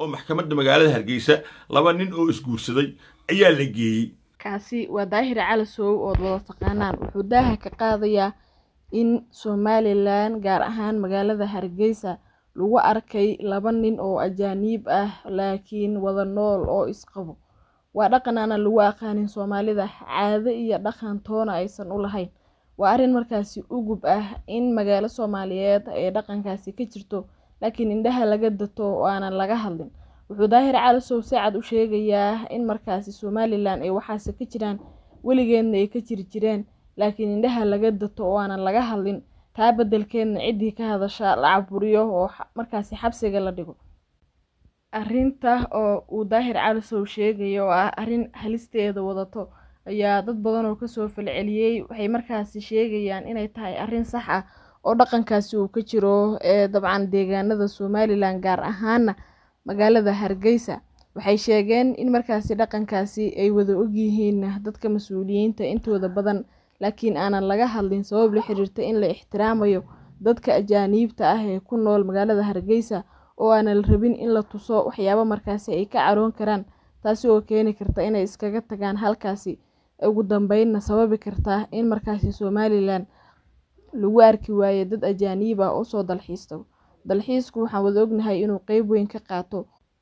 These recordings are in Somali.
oo maxkamadda magaalada hargeysa laba nin oo isguursaday ayaa la geeyey kaasi waa daahir calasow ood wada taqaanaan wuxuu daaha ka qaadayaa in somalilan gaar ahaan magaalada hargeysa lagu arkay laba nin oo ajaaniib ah laakiin wada nool oo isqabo waa dhaqan aanan lagu aqaanin soomaalida caado iyo dhaqan toona aysan u lahayn waa arrin markaasi ugub ah in magaalo soomaaliyeed ay dhaqankaasi ka jirto laakiin indhaha laga dato oo aanan laga hadlin wuxuu daahir calasow si cad u sheegayaa in markaasi somalilan ay waxaase ka jiraan weligeedna ay ka jiri jireen laakiin indhaha laga dato oo aanan laga hadlin taa beddelkeedna ciddii ka hadasha la caburiyo oo markaasi xabsiga la dhigo arrinta oo uu daahir calasow sheegayo oo ah arrin halisteeda wadato ayaa dad badan oo kasoo falceliyey waxay markaasi sheegayaan inay tahay arrin sax ah oo dhaqankaasi uu ka jiro ee dabcan deegaanada somalilan gaar ahaana magaalada hargeysa waxay sheegeen in markaasi dhaqankaasi ay wada ogyihiin dadka mas-uuliyiinta intooda badan laakiin aanan laga hadlin sabab la xiriirta in la ixtiraamayo dadka ajaaniibta ah ee ku nool magaalada hargeysa oo aanan la rabin in la tuso waxyaabo markaasi ay ka caroon karaan taasi oo keeni karta inay iskaga tagaan halkaasi ugu dambeynna sababi karta in markaasi somalilan lagu arki waayo dad ajaaniib ah oo soo dalxiisto dalxiisku waxaan wada ognahay inuu qeyb weyn ka qaato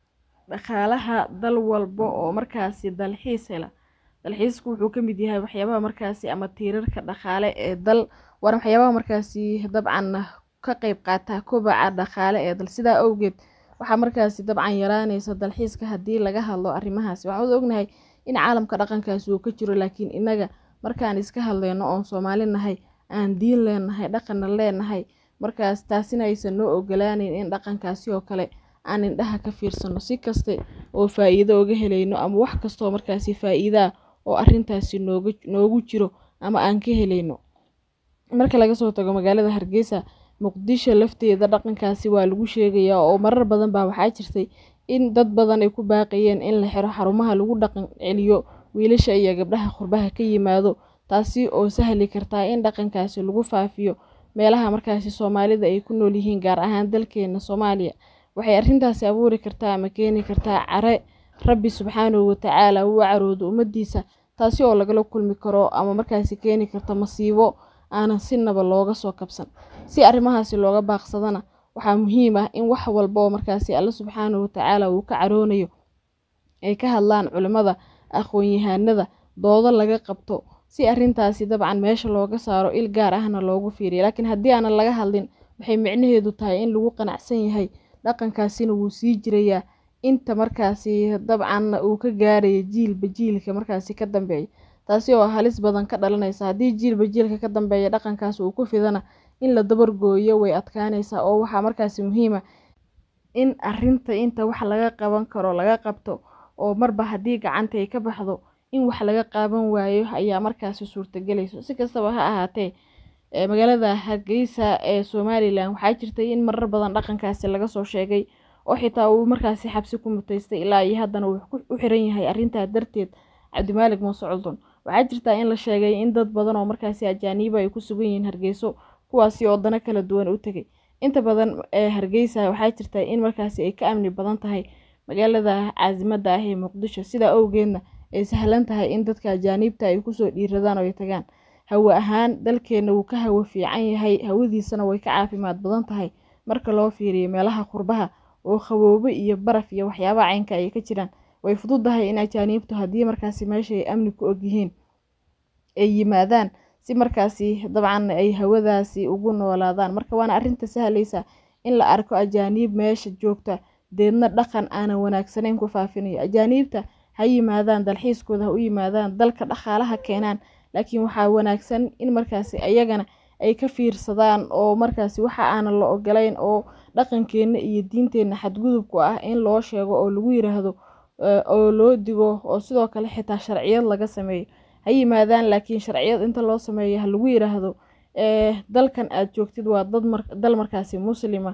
dhaqaalaha dal walba oo markaasi dalxiis hela dalxiisku wuxuu ka mid yahay waxyaabaha markaasi ama tiirarka dhaqaale ee dal waana waxyaabaha markaasi dabcan ka qeyb qaata kobaca dhaqaale ee dal sidaa awgeed waxaa markaasi dabcan yaraaneysa dalxiiska haddii laga hadlo arrimahaasi waxaan wada ognahay in caalamka dhaqankaasi uu ka jiro laakiin inaga markaan iska hadleyno oon soomaali nahay aan diin leenahay dhaqanna leenahay markaas taasina aysan noo ogolaaneyn in dhaqankaasi oo kale aan indhaha ka fiirsano si kaste oo faa-iido oga helayno ama wax kastaoo markaasi faa-iidaa oo arrintaasi nooga noogu jiro ama aan ka helayno marka laga soo tago magaalada hargeysa muqdisho lafteeda dhaqankaasi waa lagu sheegayaa oo marar badan baa waxaa jirtay in dad badan ay ku baaqayeen in la xiro xarumaha lagu dhaqan celiyo wiilasha iyo gabdhaha qurbaha ka yimaado taasi oo sahli kartaa in dhaqankaasi lagu faafiyo meelaha markaasi soomaalida ay ku nool yihiin gaar ahaan dalkeena soomaaliya waxay arrintaasi abuuri kartaa ama keeni kartaa care rabbi subxaanahu watacaala uu caroodo ummadiisa taasi oo lagala kulmi karo ama markaasi keeni karta masiibo aanan sinaba looga soo kabsan si arrimahaasi looga baaqsadana waxaa muhiim ah in wax walba oo markaasi alla subxaanahu watacaala uu ka caroonayo ay ka hadlaan culimmada aqoon-yahanada doodo laga qabto si arrintaasi dabcan meesha looga saaro il gaar ahna loogu fiiriyo laakiin haddii aanan laga hadlin waxay micnaheedu tahay in lagu qanacsan yahay dhaqankaasina wuu sii jirayaa inta markaasi dabcan uu ka gaarayo jiilba jiilka markaasi ka dambeeya taasi oo halis badan ka dhalanaysa haddii jiilba jiilka ka dambeeya dhaqankaas uu ku fidana in la dabargooyo way adkaanaysaa oo waxaa markaasi muhiima in arinta inta wax laga qaban karo laga qabto oo marba haddii gacanta ay ka baxdo in wax laga qaaban waayo ayaa markaasi suurtagelayso si kastaba ha ahaatee magaalada hargeysa ee somalilan waxaa jirtay in marar badan dhaqankaasi laga soo sheegay oo xitaa uu markaasi xabsi ku mutaystay ilaa iyo haddana uu u xiran yahay arrintaa darteed cabdimaalig muuse culdun waxaa jirtaa in la sheegay in dad badan oo markaasi ajaaniiba ay ku sugan yihiin hargeyso kuwaasi oo dano kala duwan u tegay inta badan ee hargeysa waxaa jirta in markaasi ay ka amni badan tahay magaalada caasimada ah ee muqdisho sidaa owgeedna ay sahlan tahay in dadka ajaaniibta ay kusoo dhiiradaan oo ay tagaan hawo ahaan dalkeena wuu ka hawo fiican yahay hawadiisana way ka caafimaad badan tahay marka loo fiiriyo meelaha qurbaha oo qaboobo iyo baraf iyo waxyaabaha caynka ay ka jiraan way fududahay in ajaaniibtu haddii markaasi meesha ay amni ku ogyihiin ay yimaadaan si markaasi dabcan ay hawadaasi ugu noolaadaan marka waana arrinta sahlaysa in la arko ajaaniib meesha joogta deedna dhaqan aanan wanaagsanayn ku faafinayo ajaaniibta ha yimaadaan dalxiiskooda ha u yimaadaan dalka dhaqaalaha keenaan laakiin waxaa wanaagsan in markaasi ayagana ay ka fiirsadaan oo markaasi waxa aanan la ogolayn oo dhaqankeenna iyo diinteenna xadgudubku ah in loo sheego oo lagu yiraahdo oo loo digo oo sidoo kale xitaa sharciyad laga sameeyo ha yimaadaan laakiin sharciyad inta loo sameeyo ha lagu yiraahdo dalkan aad joogtid waa dal markaasi muslima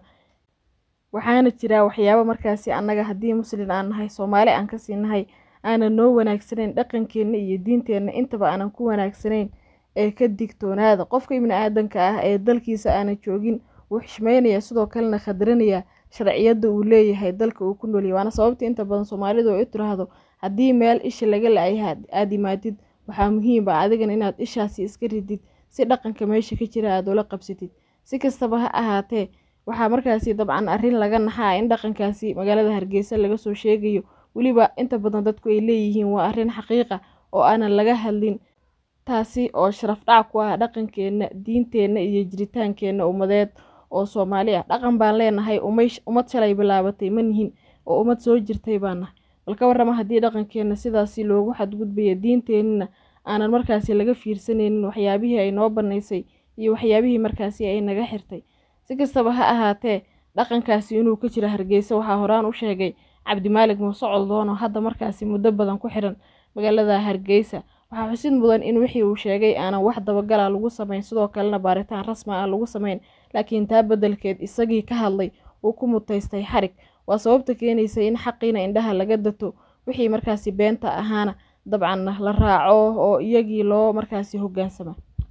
waxaana jiraa waxyaabo markaasi annaga haddii muslin aan nahay soomaali aan kasii nahay aanan noo wanaagsanayn dhaqankeenna iyo diinteenna intaba aanan ku wanaagsanayn ee ka digtoonaada qofka ibni aadanka ah ee dalkiisa aanan joogin wuu xishmeynaya sidoo kalena khadranaya sharciyada uu leeyahay dalka uu ku noolyahay waana sababta inta badan soomaalidu ay u tiraahdo haddii meel isha laga la-yahay aada imaadid waxaa muhiim ah adigan inaad ishaasi iska ridid si dhaqanka meesha ka jira aad ula qabsatid si kastaba ha ahaatee waxaa markaasi dabcan arrin laga naxaa in dhaqankaasi magaalada hargeysa laga soo sheegayo weliba inta badan dadku ay leeyihiin waa arrin xaqiiqa oo aanan laga hadlin taasi oo sharaf dhac ku ah dhaqankeenna diinteenna iyo jiritaankeenna ummadeed oo soomaali ah dhaqan baan leenahay ummad shalay bilaabatay ma nihin oo ummad soo jirtay baan nahay balka warrama haddii dhaqankeenna sidaasi loogu xadgudbaya diinteennana aanan markaasi laga fiirsanaynin waxyaabihii ay noo bannaysay iyo waxyaabihii markaasi ay naga xirtay si kastaba ha ahaatee dhaqankaasi inuu ka jiro hargeysa waxaa horaan u sheegay cabdimaalig muuse coldoon oo hadda markaasi muddo badan ku xiran magaalada hargeysa waxaa xusid mudan in wixii uu sheegay aanan wax dabagala lagu samayn sidoo kalena baaritaan rasmi ah lagu samayn laakiin taa beddelkeed isagii ka hadlay uu ku mutaystay xarig waa sababta keenaysa in xaqiina indhaha laga dato wixii markaasi beenta ahaana dabcan la raaco oo iyagii loo markaasi hogaansama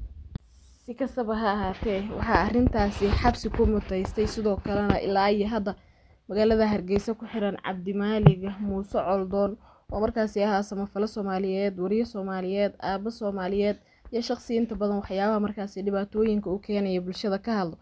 si kastaba ha ahaatee waxaa arrintaasi xabsi ku mutaystay sidoo kalena ilaa iyo hadda magaalada hargeysa ku xiran cabdimaalig muuse coldoon oo markaasi ahaa samafalo soomaaliyeed wariye soomaaliyeed aabo soomaaliyeed iyo shaqsi inta badan waxyaabaha markaasi dhibaatooyinka u keenaya bulshada ka hadlo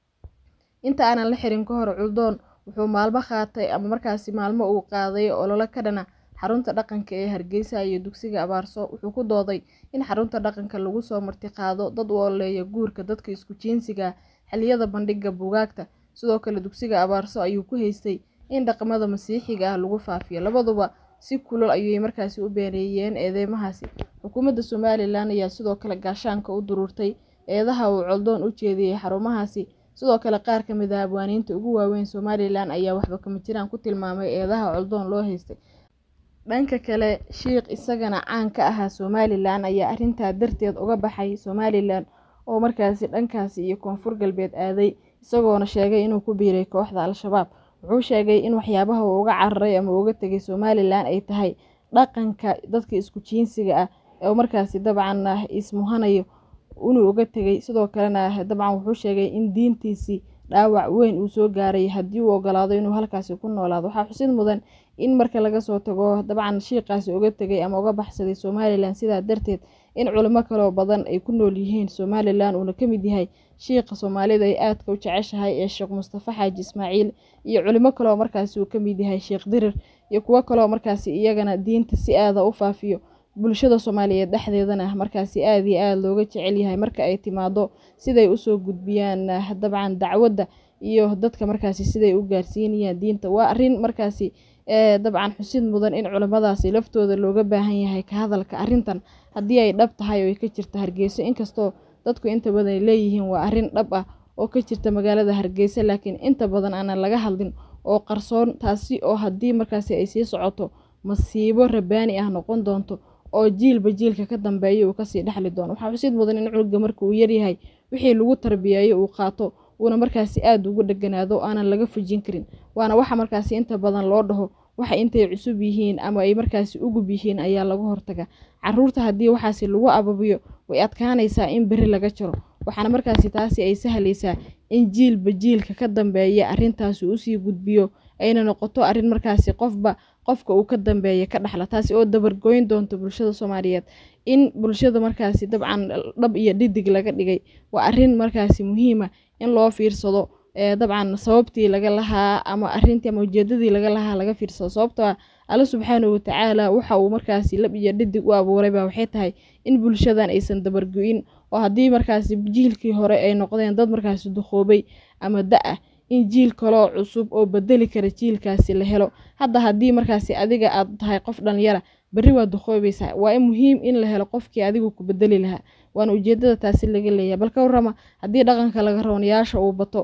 inta aanan la xirin ka hor culdoon wuxuu maalmo qaatay ama markaasi maalmo uu qaaday ololo ka dhana xarunta dhaqanka ee hargeysa iyo dugsiga abaarso wuxuu ku dooday in xarunta dhaqanka lagu soo martiqaado dad u oleeya guurka dadka isku jiinsiga xiliyada bandhiga buugaagta sidoo kale dugsiga abaarso ayuu ku haystay in dhaqamada masiixiga ah lagu faafiyo labaduba si kulol ayay markaasi u beeneeyeen eedeymahaasi xukuumadda somalilan ayaa sidoo kale gaashaanka u duruurtay eedaha uu coldoon u jeediyey xarumahaasi sidoo kale qaar ka mid ah abwaaniinta ugu waaweyn somalilan ayaa waxba kama jiraan ku tilmaamay eedaha coldoon loo haystay dhanka kale shiikh isagana caan ka ahaa somalilan ayaa arrintaa darteed uga baxay somalilan oo markaasi dhankaasi iyo koonfur galbeed aaday isagoona sheegay inuu ku biiray kooxda al-shabaab wuxuu sheegay in waxyaabaha uu uga cararay ama uga tegay somalilan ay tahay dhaqanka dadka isku jiinsiga ah oo markaasi dabcan ah ismuhanayo inuu uga tegay sidoo kalena dabcan wuxuu sheegay in diintiisii dhaawac weyn uu soo gaaray haddii uu ogolaado inuu halkaasi ku noolaado waxaa xusid mudan in marka laga soo tago dabcan shiiqaasi uga tegay ama uga baxsaday somalilan sidaa darteed in culimo kaloo badan ay ku nool yihiin somalilan uuna ka mid yahay shiiqa soomaalida ay aadka u jeceshahay ee sheekh mustafa xaaji ismaaciil iyo culimo kaloo markaasi uu ka mid yahay sheekh dirir iyo kuwo kaloo markaasi iyagana diinta si aada u faafiyo bulshada soomaaliyeed dhexdeedana markaasi aada iyo aada looga jecel yahay marka ay timaado siday usoo gudbiyaan dabcan dacwadda iyo dadka markaasi siday u gaarsiinayaan diinta waa arrin markaasi dabcan xusid mudan in culimmadaasi laftooda looga baahan yahay ka hadalka arrintan haddii ay dhab tahay oo ay ka jirta hargeyso inkastoo dadku inta badan ay leeyihiin waa arrin dhab ah oo ka jirta magaalada hargeysa laakiin inta badan aanan laga hadlin oo qarsoon taasi oo haddii markaasi ay sii socoto masiibo rabaani ah noqon doonto oo jiilba jiilka ka dambeeya uu kasii dhexli doono waxaa xusid mudan in cunuga marka uu yaryahay wixii lagu tarbiyeeyo uu qaato uuna markaasi aada ugu dheganaado o aanan laga fujin karin waana waxa markaasi inta badan loo dhaho waxa intay cusub yihiin ama ay markaasi ugub yihiin ayaa laga hortaga caruurta haddii waxaasi lagu ababiyo way adkaanaysaa in beri laga jaro waxaana markaasi taasi ay sahlaysaa in jiilba jiilka ka dambeeya arrintaasi usii gudbiyo ayna noqoto arrin markaasi qofba qofka uu ka dambeeya ka dhaxla taasi oo dabargoyn doonta bulshada soomaaliyeed in bulshada markaasi dabcan dhab iyo dhidig laga dhigay waa arrin markaasi muhiima in loo fiirsado dabcan sababtii laga lahaa ama arintii ama ujeedadii laga lahaa laga fiirsado sababtoo ah alla subxaanahu watacaala waxa uu markaasi lab iyo dhidig u abuurayba waxay tahay in bulshadan aysan dabargo-in oo haddii markaasi jiilkii hore ay noqdeen dad markaasi duqoobay ama da-ah in jiil kaloo cusub oo bedeli kara jiilkaasi la helo hadda haddii markaasi adiga aad tahay qof dhalinyara berri waa duqoobaysaa waa muhiim in la helo qofkii adigu ku bedeli lahaa waana ujeedada taasi laga leeyahay bal ka warrama haddii dhaqanka laga roonayaasha uu bato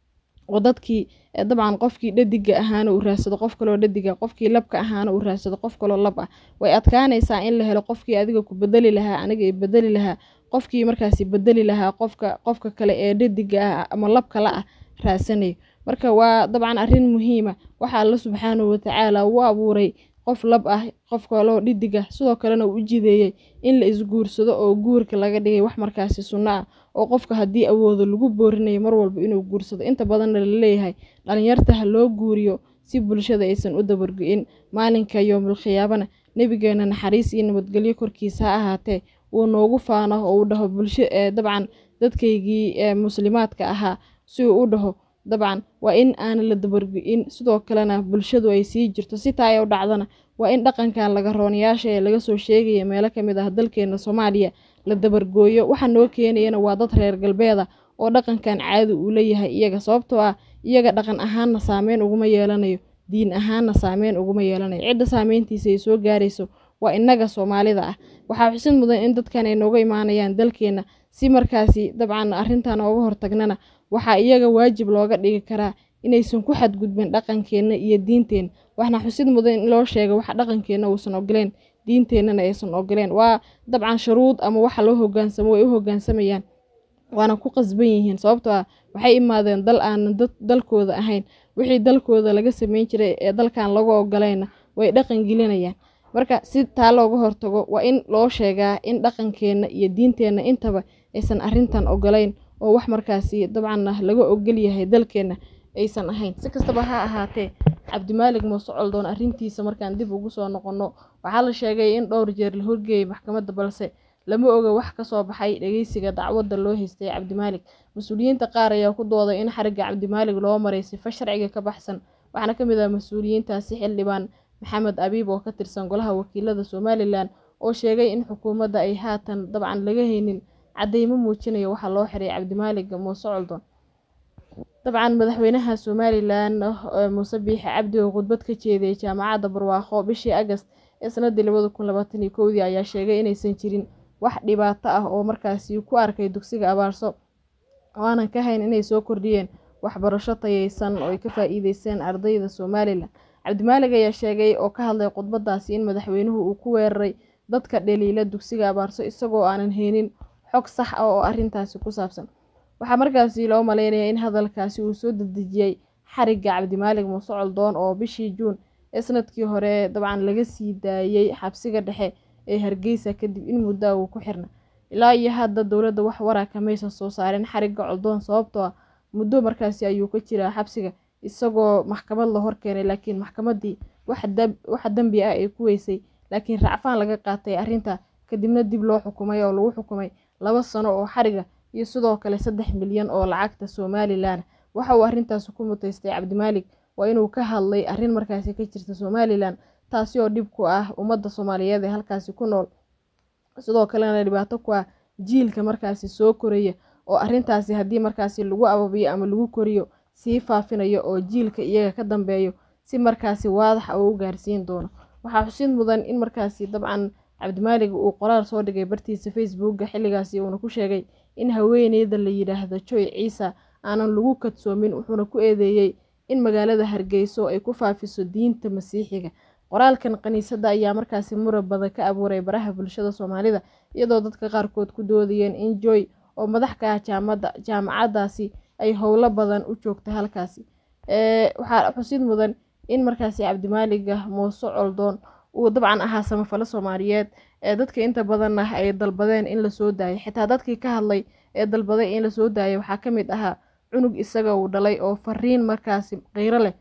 oo dadkii dabcan qofkii dhadiga ahaana uu raadsado qof kaloo dhadiga qofkii labka ahaana uu raadsado qof kaloo lab ah way adkaanaysaa in la helo qofkii adiga ku bedeli lahaa aniga i bedeli lahaa qofkii markaasi bedeli lahaa qofka qofka kale ee dhadiga ah ama labka la ah raadsanayo marka waa dabcan arrin muhiima waxa alla subxaanahu watacaala u abuuray qof lab ah qof kaloo dhidig ah sidoo kalena uu u jideeyey in la isguursado oo guurka laga dhigay wax markaasi sunno ah oo qofka haddii awoodo lagu boorinayo mar walba inuu guursado inta badanna la leeyahay dhalinyarta ha loo guuriyo si bulshada aysan u dabargo-in maalinka yoomul khiyaabana nebigeena naxariis iyo nabadgelyo korkiisa ha ahaatee uu noogu faano oo uu dhaho bulsho ee dabcan dadkaygii ee muslimaadka ahaa si uu u dhaho dabcan waa in aanan la dabargo-in sidoo kalena bulshadu ay sii jirto si taa ay u dhacdana waa in dhaqankan laga roonyaasha ee laga soo sheegaya meelo ka mid ah dalkeena soomaaliya la dabargooyo waxa noo keenayana waa dad reer galbeeda oo dhaqankan caadi uu leeyahay iyaga sababtoo ah iyaga dhaqan ahaanna saameyn uguma yeelanayo diin ahaanna saameyn uguma yeelanayo cidda saameyntiisa ay soo gaarayso waa innaga soomaalida ah waxaa xusid mudan in dadkan ay nooga imaanayaan dalkeenna si markaasi dabcan arrintan ooga hortagnana waxaa iyaga waajib looga dhigi karaa inaysan ku xadgudbin dhaqankeenna iyo diinteenna waxna xusid mudan in loo sheega waxa dhaqankeenna uusan ogoleen diinteennana aysan ogoleen waa dabcan shuruud ama waxa loo hogaansamo way u hogaansamayaan waana ku qasban yihiin sababtoo ah waxay imaadeen dal aanan dalkooda ahayn wixii dalkooda laga sameyn jiray ee dalkan lagu ogolayna way dhaqan gelinayaan marka si taa looga hortago waa in loo sheegaa in dhaqankeenna iyo diinteenna intaba aysan arrintan ogolayn oo wax markaasi dabcanna laga ogol yahay dalkeenna aysan ahayn si kastaba ha ahaatee cabdimaalig muuse coldoon arrintiisa markaan dib ugu soo noqonno waxaa la sheegay in dhowr jeer la horgeeyay maxkamadda balse lama oga wax ka soo baxay dhageysiga dacwadda loo haystay cabdimaalig mas-uuliyiinta qaar ayaa ku dooday in xarigga cabdimaalig loo maray sifa sharciga ka baxsan waxaana ka mid ah mas-uuliyiintaasi xildhibaan maxamed abiib oo ka tirsan golaha wakiilada somalilan oo sheegay in xukuumadda ay haatan dabcan laga haynin caddeymo muujinaya waxaa loo xiray cabdimaalig muuse coldoon dabcan madaxweynaha somalilan muuse biixi cabdi oo khudbad ka jeediyay jaamacadda barwaaqo bishii agast ee sanadii labada kun labaatan iyo kowdii ayaa sheegay inaysan jirin wax dhibaato ah oo markaasi ku arkay dugsiga abaarso oo aanan ka hayn inay soo kordhiyeen waxbarasho tayeysan oo ay ka faa-iideysteen ardayda somalilan cabdimaalig ayaa sheegay oo ka hadlay khudbadaasi in madaxweynuhu uu ku weeraray dadka dhaliila dugsiga abaarso isagoo aanan haynin xog sax ah oo arrintaasi ku saabsan waxaa markaasi loo maleynayaa in hadalkaasi uu soo dedejiyey xarigga cabdimaalig muuse coldoon oo bishii juun ee sanadkii hore dabcan laga sii daayey xabsiga dhexe ee hargeysa kadib in muddaa uu ku xirna ilaa iyo hadda dowladda wax waraka maysan soo saarin xarigga coldoon sababtoo ah muddo markaasi ayuu ka jiraa xabsiga isagoo maxkamad la horkeenay laakiin maxkamaddii waxa dembi ah ay ku weysay laakiin racfaan laga qaatay arrinta kadibna dib loo xukumay oo lagu xukumay laba sano oo xariga iyo sidoo kale saddex milyan oo lacagta somalilan waxa uu arrintaasi ku muteystay cabdimaalig waa inuu ka hadlay arrin markaasi ka jirta somalilan taasi oo dhib ku ah ummadda soomaaliyeed ee halkaasi ku nool sidoo kalena dhibaato ku ah jiilka markaasi soo koraya oo arrintaasi haddii markaasi lagu ababiyo ama lagu koriyo sii faafinayo oo jiilka iyaga ka dambeeyo si markaasi waadax uu u gaarsiin doono waxaa xusid mudan in markaasi dabcan cabdimaalig uu qoraal soo dhigay bartiisa facebooka xilligaasi uuna ku sheegay in haweeneyda la yidhaahdo joy ciisa aanan lagu kadsoomin wuxuuna ku eedeeyey in magaalada hargeyso ay ku faafiso diinta masiixiga qoraalkan kaniisadda ayaa markaasi murab badan ka abuuray baraha bulshada soomaalida iyadoo dadka qaarkood ku doodayeen in joy oo madax ka ah jaamacaddaasi ay howlo badan u joogta halkaasi waxaa xusid mudan in markaasi cabdimaaliga muuse coldoon uu dabcan ahaa samafalo soomaaliyeed ee dadka inta badan ah ay dalbadeen in lasoo daayo xitaa dadkii ka hadlay ee dalbaday in lasoo daayo waxaa ka mid ahaa cunug isaga uu dhalay oo fariin markaasi qiiro leh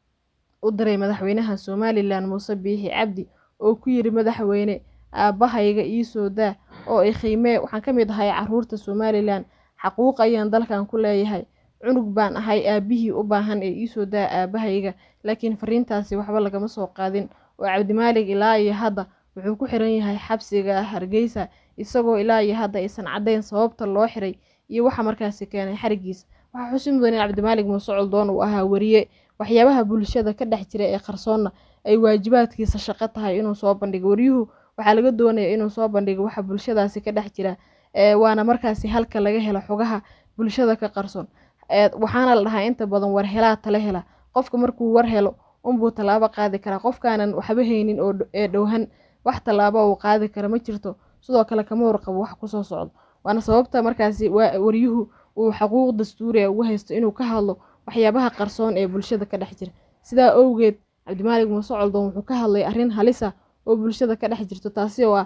u diray madaxweynaha somalilan muuse biixi cabdi oo ku yiri madaxweyne aabbahayga iisoo daa oo i qiimee waxaan ka mid ahay caruurta somalilan xaquuq ayaan dalkan ku leeyahay cunug baan ahay aabihii u baahan ee iisoo daa aabahayga laakiin fariintaasi waxba lagama soo qaadin oo cabdimaalig ilaa iyo hadda wuxuu ku xiran yahay xabsiga hargeysa isagoo ilaa iyo hadda aysan caddayn sababta loo xiray iyo waxa markaasi keenay xarigiisa waxaa xusin mudan in cabdimaalig muuse coldoon uu ahaa weriye waxyaabaha bulshada ka dhex jira ee qarsoonna ay waajibaadkiisa shaqo tahay inuu soo bandhigo waryuhu waxaa laga doonaya inuu soo bandhigo waxa bulshadaasi ka dhex jira waana markaasi halka laga helo xogaha bulshada ka qarsoon waxaana la dhahaa inta badan war helaa tala hela qofka markuu war helo unbuu tallaabo qaadi karaa qofkaanan waxba haynin oo ee dhowhan wax tallaabo uu qaadi kara ma jirto sidoo kale kama warqabo wax kusoo socdo waana sababta markaasi waryuhu uu xaquuq dastuuriga ugu haysto inuu ka hadlo waxyaabaha qarsoon ee bulshada ka dhex jira sidaa owgeed cabdimaalig muuse coldoon wuxuu ka hadlay arrin halisa oo bulshada ka dhex jirto taasi oo ah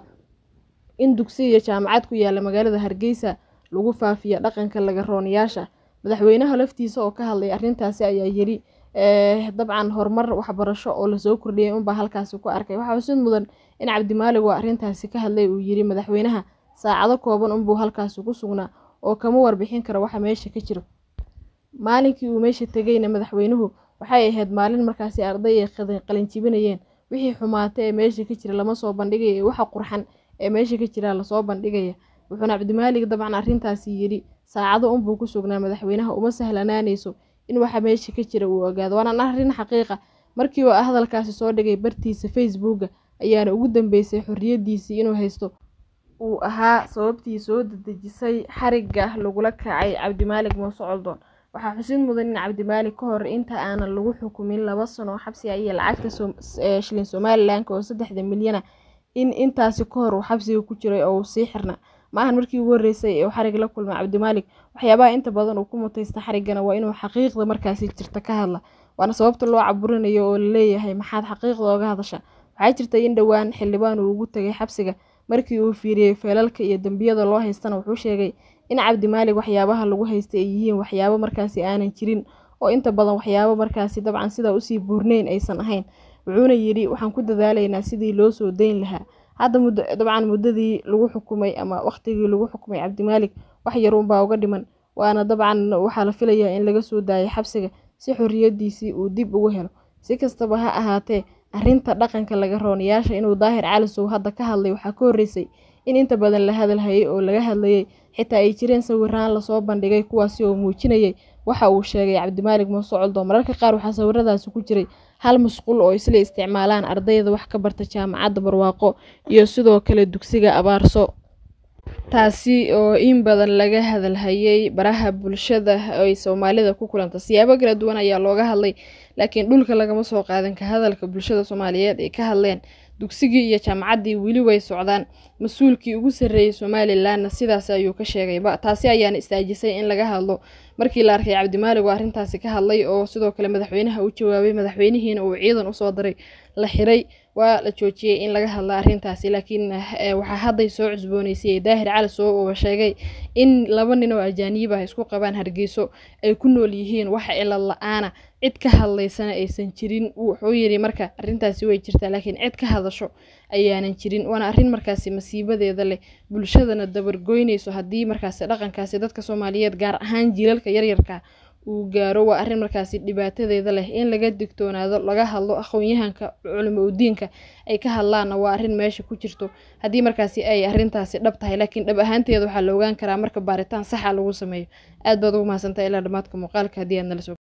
in dugsi iyo jaamacad ku yaala magaalada hargeysa lagu faafiya dhaqanka lagarooniyaasha madaxweynaha laftiisa oo ka hadlay arrintaasi ayaa yiri dabcan horumar waxbarasho oo lasoo kordhiyay unbaa halkaasi ku arkay waxaa xusid mudan in cabdimaalig oo arrintaasi ka hadlay uu yiri madaxweynaha saacado kooban unbuu halkaasi ku sugnaa oo kama warbixin karo waxa meesha ka jiro maalinkii uu meesha tegayna madaxweynuhu waxay ahayd maalin markaasi arday ay qalinjibinayeen wixii xumaata ee meesha ka jira lama soo bandhigaya ee waxa qurxan ee meesha ka jira lasoo bandhigaya wuxuuna cabdimaalig dabcan arrintaasi yidhi saacado unbuu ku sugnaa madaxweynaha uma sahlanaanayso in waxa meesha ka jira uu ogaado waana arrin xaqiiqa markii uu hadalkaasi soo dhigay bartiisa facebooka ayaana ugu dambeysay xorriyadiisii inuu haysto uu ahaa sababtii soo dedejisay xarigga lagula kacay cabdimaalig muuse coldoon waxaa xusid mudan in cabdimaalig ka hor inta aanan lagu xukumin laba sano xabsiga iyo lacagta shilin somalilanka oo saddexda milyana in intaasi ka hor uu xabsiga ku jiray oo uu sii xirna maahan markii ugu horreysay ee uu xarig la kulmay cabdimaalig waxyaabaha inta badan uu ku mutaysta xariggana waa inuu xaqiiqda markaasi jirta ka hadla waana sababta loo caburinayo oo laleeyahay maxaad xaqiiqda oga hadasha waxaa jirtay in dhowaan xildhibaan uu ugu tegay xabsiga markii uu fiiriyey feelalka iyo dembiyada loo haystana wuxuu sheegay in cabdimaalig waxyaabaha lagu haystay ay yihiin waxyaabo markaasi aanan jirin oo inta badan waxyaabo markaasi dabcan sidaa usii buurneyn aysan ahayn wuxuuna yidhi waxaan ku dadaalaynaa sidii loo soo dayn lahaa hadda muddo dabcan muddadii lagu xukumay ama waqtigii lagu xukumay cabdimaalig wax yaruunbaa uga dhiman waana dabcan waxaa la filayaa in laga soo daayay xabsiga si xorriyadiisii uu dib ugu helo si kastaba ha ahaatee arrinta dhaqanka laga rooniyaasha inuu daahir calisow hadda ka hadlay waxaa ka horreysay in inta badan la hadalhayay oo laga hadlayay xitaa ay jireen sawiraan lasoo bandhigay kuwaasi oo muujinayay waxa uu sheegay cabdimaalig muuse coldoon mararka qaar waxaa sawiradaasi ku jiray hal musqul oo isla isticmaalaan ardayda wax ka barta jaamacadda barwaaqo iyo sidoo kale dugsiga abaarso taasi oo in badan laga hadalhayay baraha bulshada ay soomaalida ku kulanta siyaabo kala duwan ayaa looga hadlay laakiin dhulka lagama soo qaadan ka hadalka bulshada soomaaliyeed ay ka hadleen dugsigii iyo jaamacaddii weli way socdaan mas-uulkii ugu sarreeyey somalilanna sidaas ayuu ka sheegayba taasi ayaana istaajisay in laga hadlo markii la arkay cabdimaalig oo arrintaasi ka hadlay oo sidoo kale madaxweynaha u jawaabay madaxweynihiina uu ciidan usoo diray la xiray waa la joojiyey in laga hadla arrintaasi laakiin waxaa hadday soo cusbooneysay daahir calisow oo sheegay in laba nin oo ajaaniib ah isku qabaan hargeyso ay ku nool yihiin wax cilad la-aana cid ka hadlaysana aysan jirin wuxuu yidhi marka arrintaasi way jirtaa laakiin cid ka hadasho ayaanan jirin waana arrin markaasi masiibadeeda leh bulshadana dabargoynayso haddii markaasi dhaqankaasi dadka soomaaliyeed gaar ahaan jiilalka yaryarka uu gaaro waa arrin markaasi dhibaatadeeda leh in laga digtoonaado laga hadlo aqoon-yahanka culimo udiinka ay ka hadlaanna waa arrin meesha ku jirto haddii markaasi ay arrintaasi dhab tahay laakiin dhab ahaanteeda waxaa la ogaan karaa marka baaritaan saxa lagu sameeyo aad baad ugu mahadsantaha ilaa dhammaadka muuqaalka haddii aad nala soo